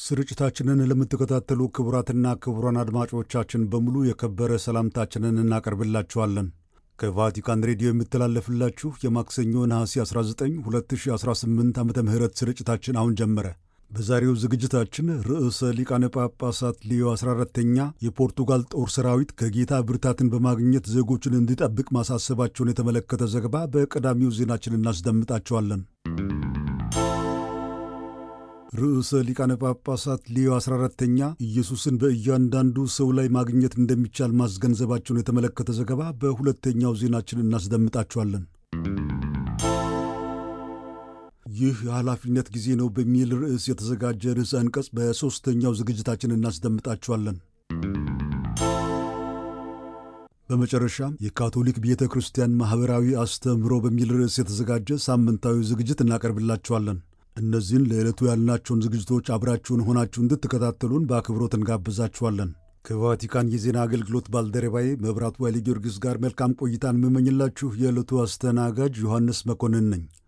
ስርጭታችንን ለምትከታተሉ ክቡራትና ክቡራን አድማጮቻችን በሙሉ የከበረ ሰላምታችንን እናቀርብላችኋለን። ከቫቲካን ሬዲዮ የምተላለፍላችሁ የማክሰኞ ነሐሴ 19 2018 ዓ ም ስርጭታችን አሁን ጀመረ። በዛሬው ዝግጅታችን ርዕሰ ሊቃነ ጳጳሳት ሊዮ 14ተኛ የፖርቱጋል ጦር ሰራዊት ከጌታ ብርታትን በማግኘት ዜጎችን እንዲጠብቅ ማሳሰባቸውን የተመለከተ ዘገባ በቀዳሚው ዜናችን እናስደምጣቸዋለን። ርዕሰ ሊቃነ ጳጳሳት ሊዮ 14ተኛ ኢየሱስን በእያንዳንዱ ሰው ላይ ማግኘት እንደሚቻል ማስገንዘባቸውን የተመለከተ ዘገባ በሁለተኛው ዜናችን እናስደምጣቸዋለን። ይህ የኃላፊነት ጊዜ ነው በሚል ርዕስ የተዘጋጀ ርዕሰ አንቀጽ በሦስተኛው ዝግጅታችን እናስደምጣቸዋለን። በመጨረሻም የካቶሊክ ቤተ ክርስቲያን ማኅበራዊ አስተምህሮ በሚል ርዕስ የተዘጋጀ ሳምንታዊ ዝግጅት እናቀርብላቸዋለን። እነዚህን ለዕለቱ ያልናቸውን ዝግጅቶች አብራችሁን ሆናችሁ እንድትከታተሉን በአክብሮት እንጋብዛችኋለን። ከቫቲካን የዜና አገልግሎት ባልደረባዬ መብራቱ ኃይለ ጊዮርጊስ ጋር መልካም ቆይታን የምመኝላችሁ የዕለቱ አስተናጋጅ ዮሐንስ መኮንን ነኝ።